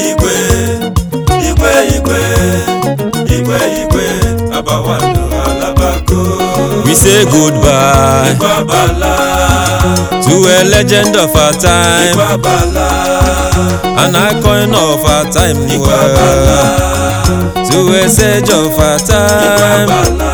igwe igwe igwe igwe igwe abawando alabago We say goodbye igwe abala to a legend of our time, igwe abala an icon of our time, igwe abala well, to a sage of our igwe time. abala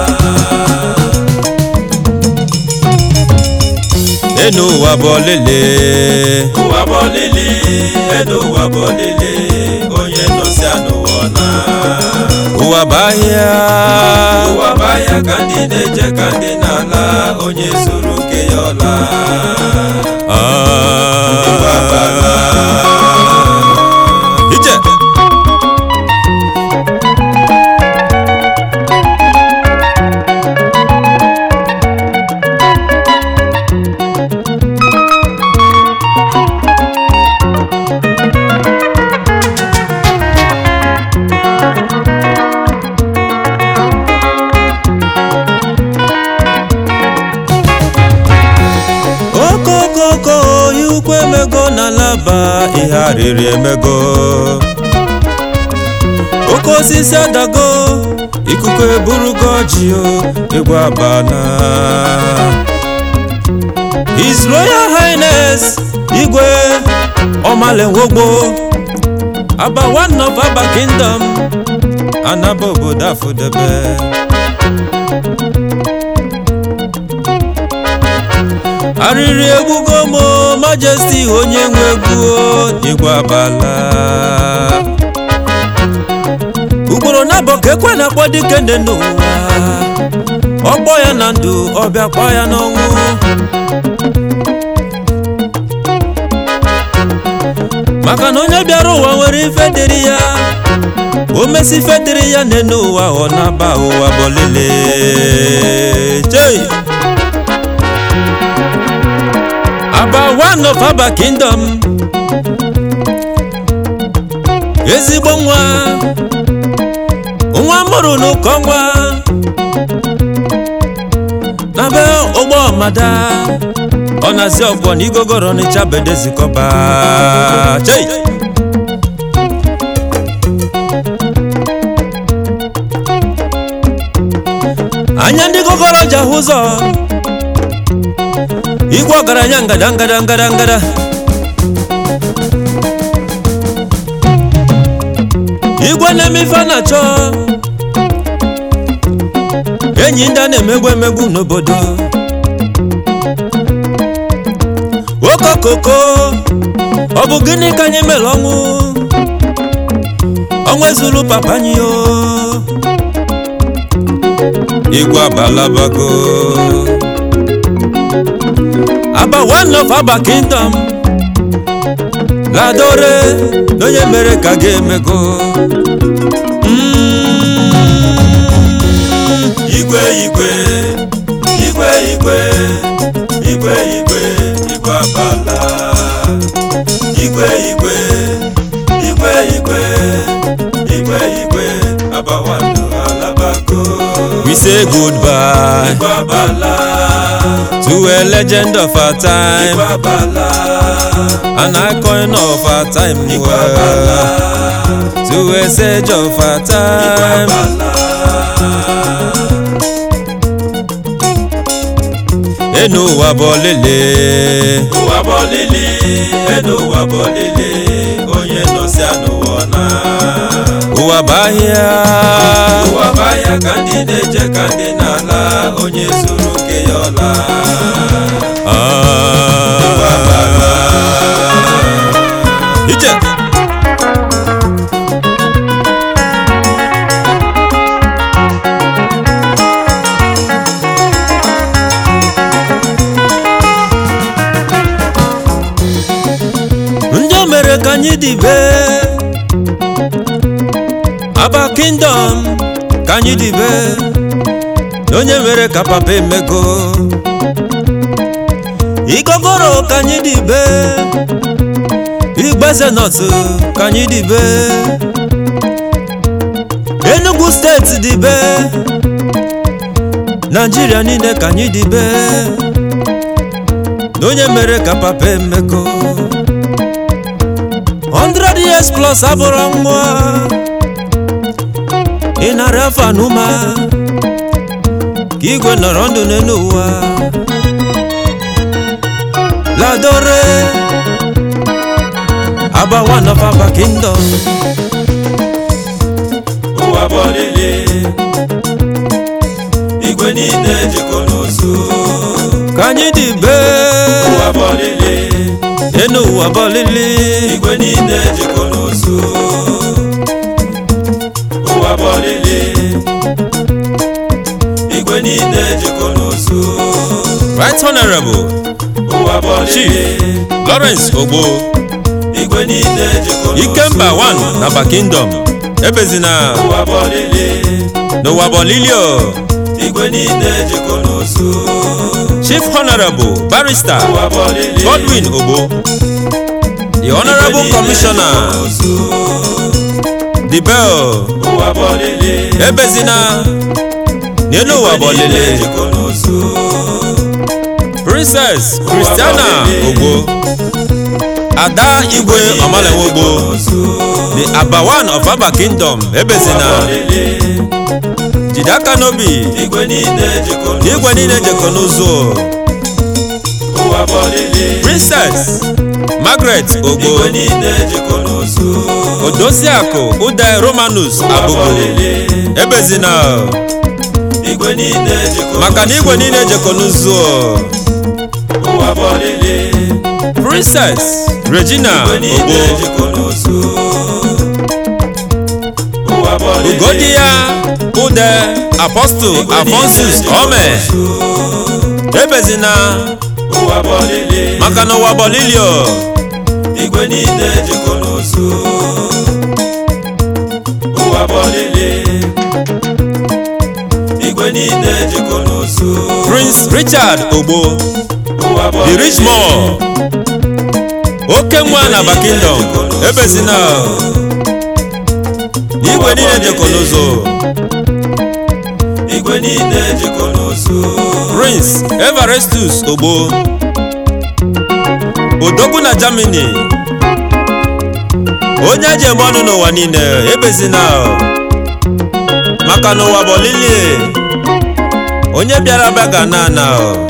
Enu ụwa bụ ọlịlị, ụwa bụ ọlịlị elu ụwa bụ ọlịlị onye nọsi anụwa na ụwa bụ ahịa, ụwa bụ ahịa ka ndị na-eje ka ndị na-ala onye zuru nke ya ọla Ah. Ije. okokoko ya ukwu emego n'alaba ihe arịrị emego oke osisi adago ikuku eburugo ọjị o egwu abana his royal highness igwe ọmalenwogbo aba one of aba kingdom anaba obodo afụdebe arịrị egbugo m majesty onye nwe egwu igwe abala ugboro na-abọ ka ekwe na-akpọ dike ndị n'ụwa ọkpọ ya na ndụ ọbịa kpọ ya n'ọnwụ maka na onye bịara ụwa nwere ife dịrị ya o mesi ife dịrị ya n'enu ụwa ọ na-aba ụwa bọlele chei aba one of aba kingdom ezigbo nwa nwa mụrụ n'ụkọ nwa na be ụgbọ mada ọ na-asị ọkwọ na igogoro n'ịcha bedezikọba chei anya ndị gogoro ji ahụ ụzọ igwe ọgaranya ngada ngada ngada ngada igwe na-eme ife a na-achọ enyi ndị a na-emegbu emegbu n'obodo okokoko ọ bụ gịnị ka anyị mere ọnwụ ọnwụ ezuru papa anyị o igwe abalabago aba one of aba kingdom ladore n'onye mere ka ga-emego igwe igwe igwe igwe igwe igwe igwe abala igwe igwe igwe igwe igwe igwe abawando alabago we say goodbye igwe abala to a legend of our time igwe abala an icon of our time igwe abala well, to a sage of our igwe time abala enu ụwa bụ ọlịlị ụwa bụ ọlịlị elu ụwa bụ ọlịlị onye nọsi anụwa na ụwa bụ ahịa ụwa bụ ahịa ka ndị na-eje ka ndị na-ala onye zuru nke ya ọla Ah. ije ndị o mere ka anyị dịbe aba kingdom ka anyị dịbe na onye mere ka papa emego igogoro ka anyị dịbe igbeze nọtụ ka anyị dịbe enugu steeti dịbe naijiria niile ka anyị dịbe na onye mere ka papa emego 100 years plus abụrụ nwa ị nara afa n'ụma ka igwe nọrọ ndụ n'elu ụwa ladore aba one of our kingdom ụwa bọlịlị igwe niile jikọ n'ozu ka anyị dị be ụwa bọlịlị enu ụwa bọlịlị igwe niile jikọ n'ozu ụwa bọlịlị igwe niile jikọ n'ozu right honorable ụwa bọlịlị lawrence ogbo igwe niile jikọ n'ozu ikemba one na aba kingdom ebezina ụwa bọlịlị n'ụwa bọlilio igwe niile jikọ n'ozu chief honorable barrister ụwa bọlịlị godwin ogbo the honorable commissioner the bell ụwa bọlịlị ebezina n'elu ụwa bọlịlị jikọ n'ozu princess christiana ogbo ada igwe ọmalenwogbo the abawan of aba kingdom ebezina jide aka n'obi igwe niile jikọ n'ozu n'igwe niile jekọ n'ụzọ ụwa bọlịlị princess margaret ogbo igwe niile jikọ n'ozu odosiakụ ude romanus ụwa abụgo bọlịlị ebezina igwe niile jikọ maka na igwe niile jekọ n'ụzọ ụwa bọlịlị princess regina igwe niile ogbo jikọ n'ozu ụwa bọlịlị ugodi ya ude apostle afonsus ome ebezina ụwa bọlịlị maka na ụwa bọlilio igwe niile jikọ n'ozu ụwa bọlịlị igwe niile jikọ n'ozu prince richard ogbo ụwa the bọlịlị rich more oke nwa na aba kingdom ebezina n'igwe niile jekọ n'ụzọ igwe niile jikọ n'ozu prince everestus ogbo odogwu na germany onye eji eme ọnụ n'ụwa niile ebezina maka n'ụwa bụ olili onye bịara bịa ga na ana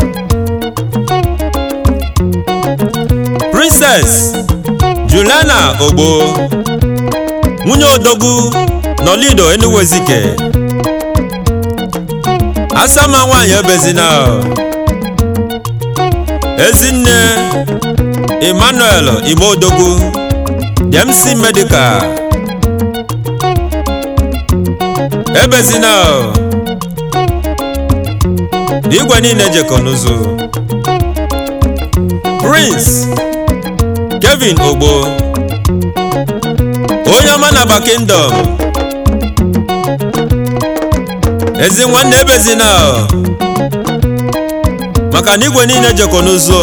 princess juliana ogbo nwunye odogwu nọlido enugu ezike asama nwanyị ebezina ezinne emmanuel igbo odogwu dmc medical ebezina igwe niile jekọ n'ụzọ prince kevin ogbo onye ọma na aba kingdom ezi nwanne ebezina maka na igwe niile jekọ n'ụzọ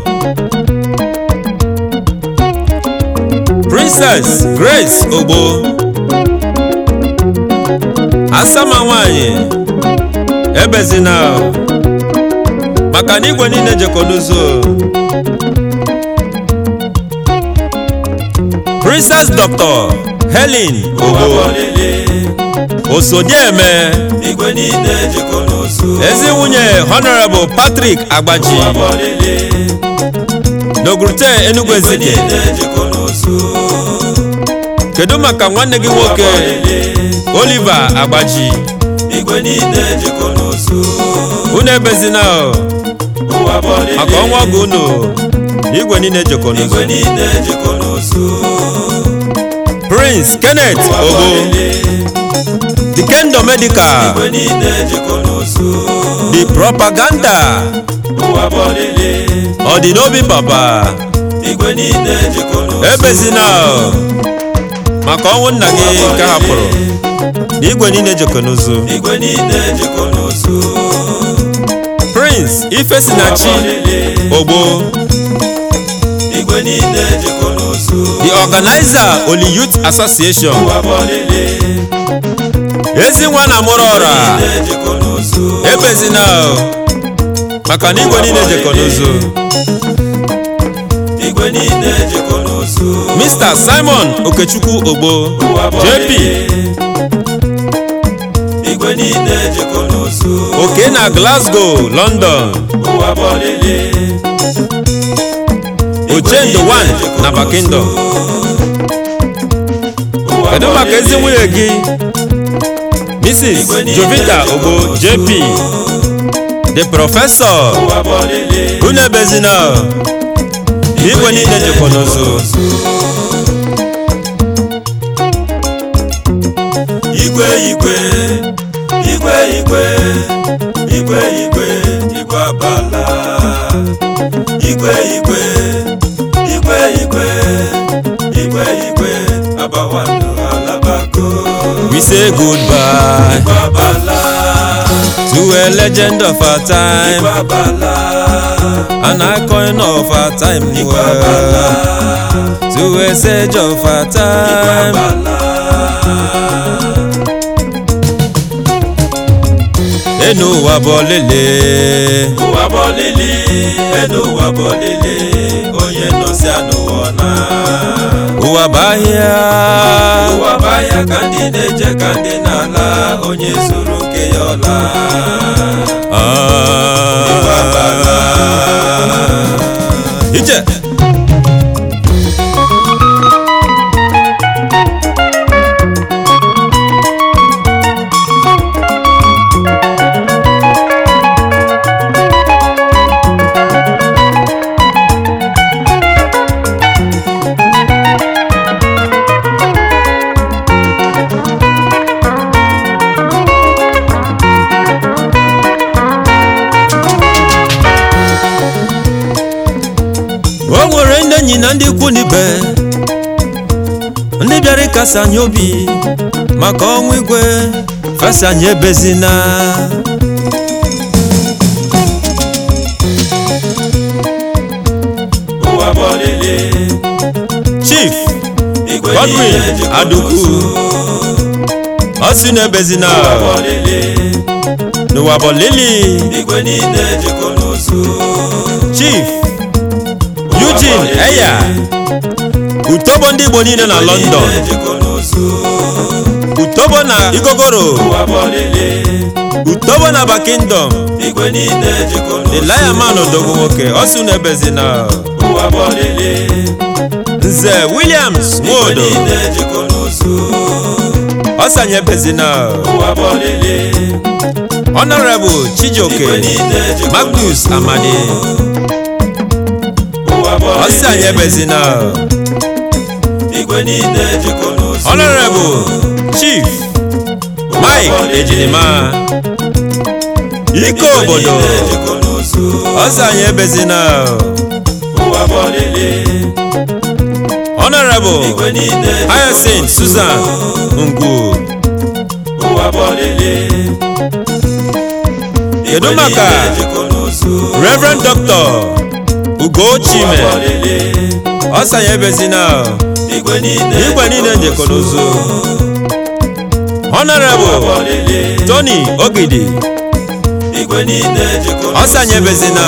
princess grace ogbo asama nwanyị ebezina maka na igwe niile jekọ n'ụzọ princess dr helen ụwa ogbo bọlịlị osodieme igwe niile jikọ n'ozu ezi nwunye honorable patrick agbaji ụwa bọlịlị n'ogurute enugu igwe ezike niile jikọ n'ozu kedu maka nwanne gị ụwa nwoke bọlịlị oliver agbaji igwe niile jikọ n'ozu unu ebezina o, ụwa bọlịlị maka ọnwa ọgụ unu na igwe niile jekọ igwe n'ụzọ niile jikọ n'ozu prince kenneth ụwa ogo bọlịlị the kendo medical igwe niile jikọ n'ozu the propaganda ụwa bọlịlị ọ dị n'obi papa igwe niile jikọ n'ozu ebezina o, maka ọnwụ nna gị nke hapụrụ na igwe niile jekọ n'ụzọ igwe niile jikọ n'ozu prince ifesinachi bọlịlị ogbo igwe niile jikọ n'ozu the organizer oli youth association ụwa bọlịlị ezi nwa na mụrụ ọra niile jikọ n'ozu ebezina o, maka na igwe niile jekọ n'ụzọ igwe niile jekọ n'ozu mr simon okechukwu ogbo ụwa jp bọlịlị igwe niile jekọ n'ozu oke na glasgow london ụwa bọlịlị ochendo 1 na bakindo kedu maka ezi nwunye gị mrs jovita ogbo jp the professor ụwa bọlịlị unu ebezina igwe niile jekọ n'ozu igwe igwe igwe igwe igwe igwe igwe abala igwe igwe igwe igwe igwe igwe abawanụ alabako we say goodbye igwe abala to a legend of our time igwe abala an icon of our time igwe abala well, to a sage of our igwe time abala enu ụwa bụ ọlịlị ụwa bọlịlị enu ụwa bọlịlị onye nọsi anụwa na ụwa bụ ahịa ụwa bụ ahịa ka ndị na-eje ka ndị na-ala onye zuru nke ya ọla Ah. ije o nwere ndị enyi na ndị ikwu n'ibe ndị bịara ịkasi anyị obi maka ọnwụ igwe fesi anyị ebezina ụwa bọlịlị chief igwe Godwin niile jikọ Adukwu. n'ozu. ọ sị na ebezina ụwa bọlịlị n'ụwa bụ lili igwe niile jikọ n'ozu. chief Ụwa eugene bọlịlị, eya utobo ndị igbo niile na igwe london niile jikọ n'ozu. utobo na igogoro ụwa bọlịlị utobo na bakingdom igwe niile jikọ n'ozu. eliaman odogwu nwoke ọ sị na ebezina ụwa bọlịlị nze williams igwe nwodo niile jikọ n'ozu. ọ sị anyị ebezina ụwa bọlịlị honorable chijioke igwe niile jikọ magnus n'ozu. amadi ụwa ọ sị anyị bọlịlị ebezina igwe niile jikọ n'ozu. honorable chief mike ejirima ike Igwe obodo niile jikọ n'ozu. ọ sị anyị ebezina ụwa bọlịlị honorable igwe niile jikọ hyacinth n'ozu. susan ngwu ụwa bọlịlị kedu igwe maka niile jikọ n'ozu. reverend dr ugo ụwa chime bọlịlị ọ sị anyị ebezina igwe niile igwe niile njekọ n'ozu ụwa honorable bọlịlị tony ogidi igwe niile jikọ ọ sị anyị ebezina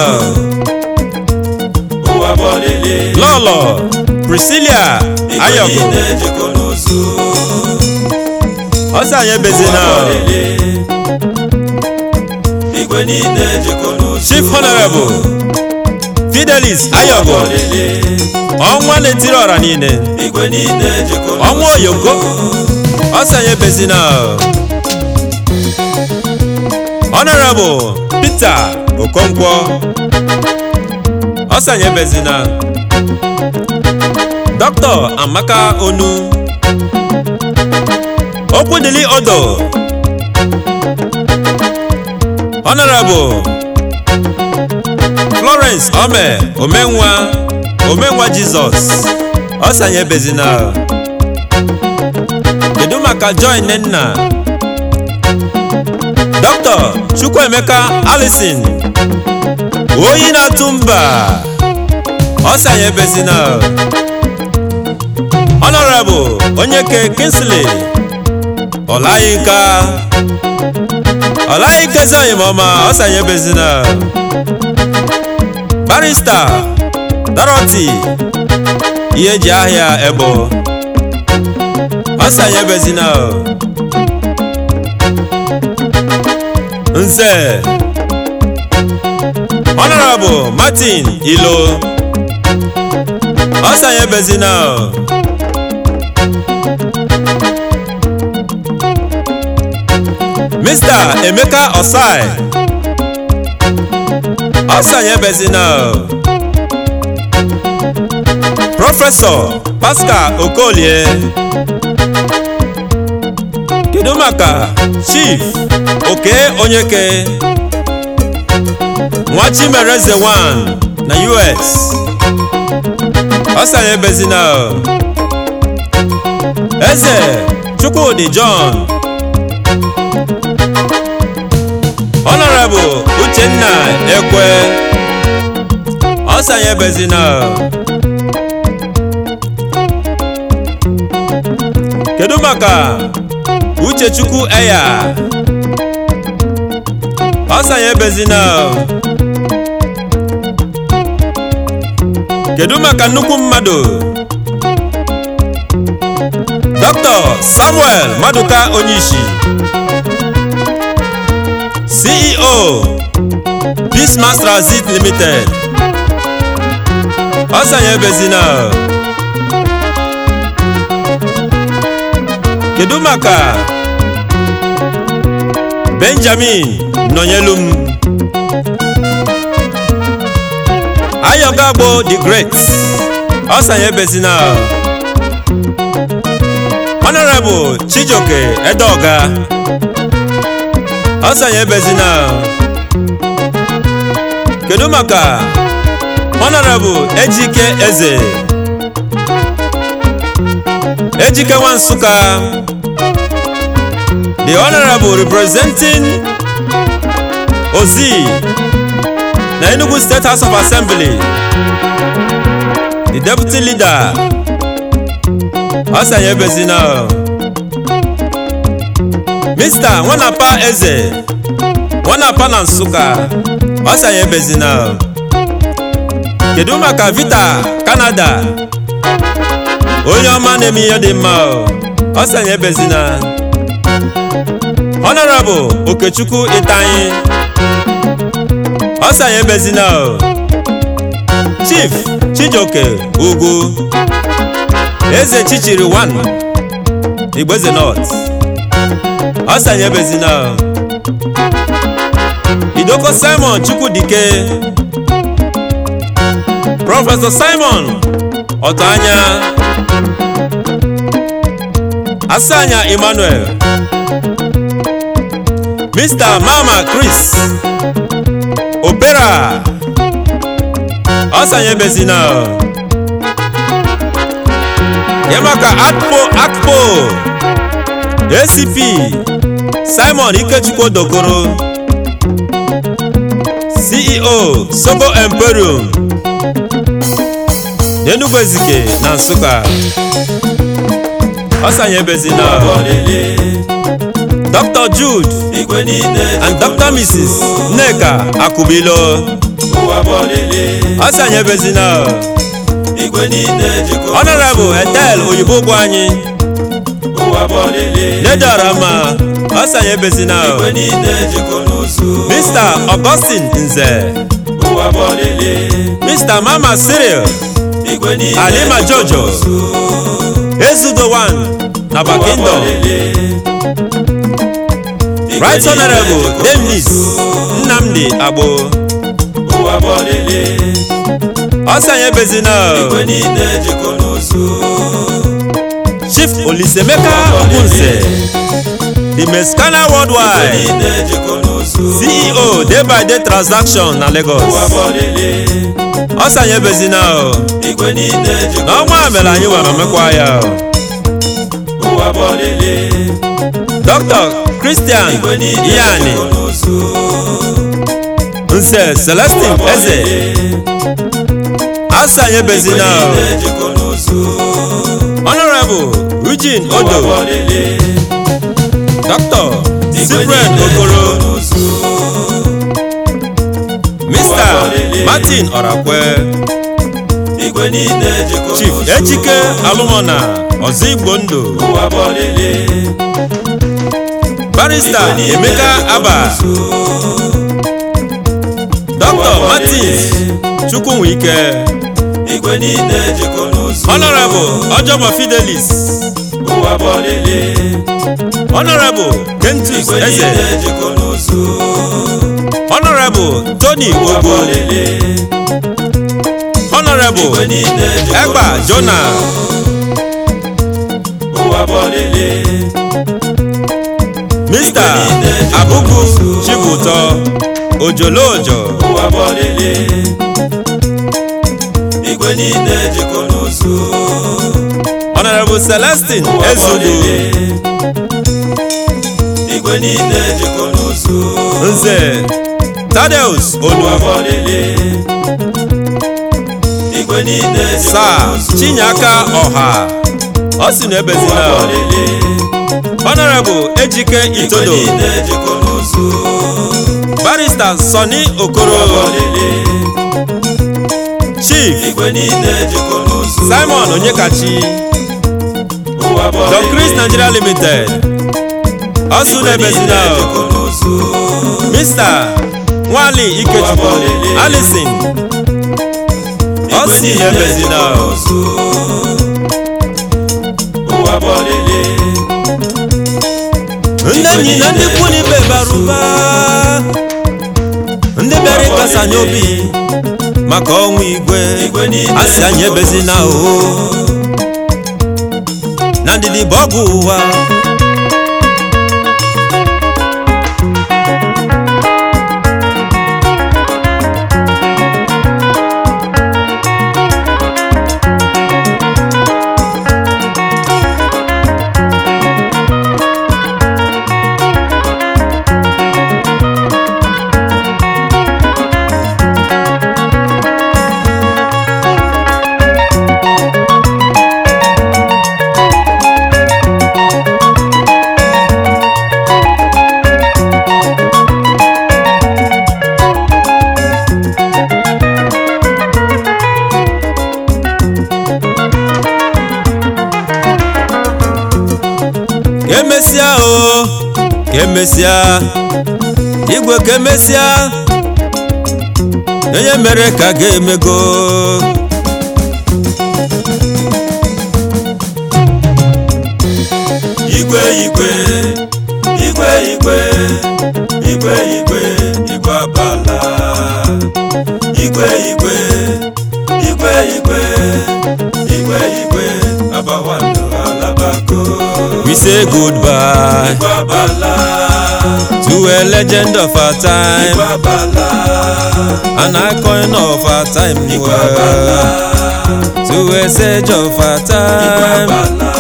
ụwa bọlịlị lọlọ priscilia igwe ayọgụ niile jikọ n'ozu. ọ sị anyị ebezina ụwa bọlịlị igwe niile jikọ n'ozu. chief honorable fidelis ayọgụ bọlịlị ọnwa na-etiri ọra niile igwe niile jikọ n'ozu. ọnwa oyoko ọ sị anyị ebezina honorable peter okonkwo ọ sị anyị ebezina dr amaka onu okwudili odo honorable florence ome omenwa omenwa jizọs ọ sị anyị ebezina kedu maka joy nnenna dr chukwuemeka alison oyi na-atụ mba ọ sị anyị ebezina honorable onyeke kinsley ọlayinka ọlayinka ezeoyimọma ọ sị anyị ebezina barista dorothy ihe eji ahịa ebo ọsanye bezina nze honorable martin ilo ọsanye bezina mr emeka osai ọsanye bezina prọfesọ pascal okolie kedu maka chief oke onyeke nwa chimereze 1 na us ọsanye bezina eze chukwudi john honorable uchenna ekwe ọsanye bezina kedu maka uchechukwu eya ọsanye bezina kedu maka nnukwu mmadụ dr samuel maduka onyishi ceo peacemas transit limited ọsanye bezina kedu maka benjamin nọnyelum ayọgagbo the great ọsanye bezina honorable chijioke edeoga ọsanye bezina kedu maka honorable ejike eze ejike nwa nsụka the honorable representing ozi na enugu state house of assembly the deputy leader ọsanye bezina mr nwanapa eze nwanapa na nsụka ọsanye bezina kedu maka vita canada onye ọma na-eme ihe dị mma ọsanye bezina honorable okechukwu itanyi ọsanye bezina chief chijioke ugwu eze chichiri 1 igbeze north ọsanye bezina idoko simon chukwudike prọfesọ simon ọtọanya asanya emmanuel mr mama chris opera ọsanye bezina yamaka akpo akpo acp simon ikechukwu dokoro ceo sobo emporium n'enugu ezike na nsụka ọsanye bezina ọbọlele dr jude igwe niile and dr mrs nneka akubilo ụwa bọlele ọsanye bezina igwe niile jikọ honorable etel oyibo gwu anyị ụwa bọlele nedara ma ọsanye bezina igwe niile jikọ n'ụzọ mr augustin nze ụwa bọlele mr mama cyril igwe niile alima jikọ jojo n'ụzọ. ezudo 1 na Ụwa bakindo bọlele igwe right niile honorable jikọ denis n'ụzọ. nnamdi agbo ụwa bọlele ọsanye bezina igwe niile jikọ n'ụzọ. chief olisemeka ogunze the mexicana igwe worldwide niile jikọ n'ụzọ. ceo day by day transaction na lagos ụwa bọlele ọsanye bezina igwe niile jikọ n'ọnwa mere anyị were mekwa ya ụwa bọlele dr christian igwe niile iyani jikọ n'ụzọ. nse celestin ụwa eze bọlele asanye igwe bezina niile jikọ n'ụzọ. honorable eugene ụwa odo bọlele dr igwe cyprian niile okoro jikọ n'ụzọ. mr martin orakwe igwe niile jikọ chief n'ụzọ. echike alụmọna ọzọ igbo ndụ ụwa bụ ọlịlị barista emeka aba dr martins chukwunwike igwe niile jikọ n'ozu honorable ọjọbọ fidelis ụwa bụ ọlịlị honorable kentus igwe eze niile jikọ n'ozu honorable tony ụwa bụ ogo ọlịlị honorable igwe niile jikọ egba n'ozu jona ụwa bụ ọlịlị mr abubu chibuto ojolojo ụwa bụ ọlịlị igwe niile jikọ n'ozu honorable celestin ụwa bụ ezudu ọlịlị igwe niile jikọ n'ozu nze tadeus ụwa olu bụ ọlịlị igwe niile jikọ sa n'ozu chinyaka ọha ọ si na ụwa ebezina bụ ọlịlị honorable ejike igwe itodo niile jikọ n'ozu barista soni ụwa bụ okoro ọlịlị chief igwe niile jikọ n'ozu simon onyekachi ụwa bụ don ọlịlị chris nigeria limited ọ si na igwe niile ebezina jikọ n'ozu mr nwali ikechukwu alison ọ igwe si na niile ebezina jikọ n'ozu ụwa bụ ọlịlị ndị enyi na ndị ikwu na ibe bara ụba ndị bịara ịkasa anyị obi maka ọnwụ igwe igwe niile a sị anyị ebezina o na ndidi bụ ọgwụ ụwa ka emesịa o ka emesịa igwe ka emesịa onye mere ka ga-emego igwe igwe igwe igwe igwe igwe igwe abala igwe igwe igwe igwe igwe igwe abawando alabako we say goodbye igwe abala to a legend of our time igwe abala an icon of our time igwe abala well, to a sage of our igwe time abala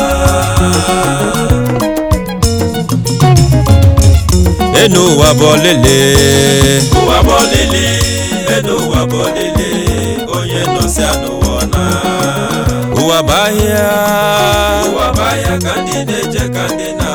enu ụwa bụ ọlịlị ụwa bụ ọlịlị enu ụwa bụ ọlịlị onye nọsi anụwọ na ụwa bụ ahịa ụwa bụ ahịa ka ndị na-eje ka ndị na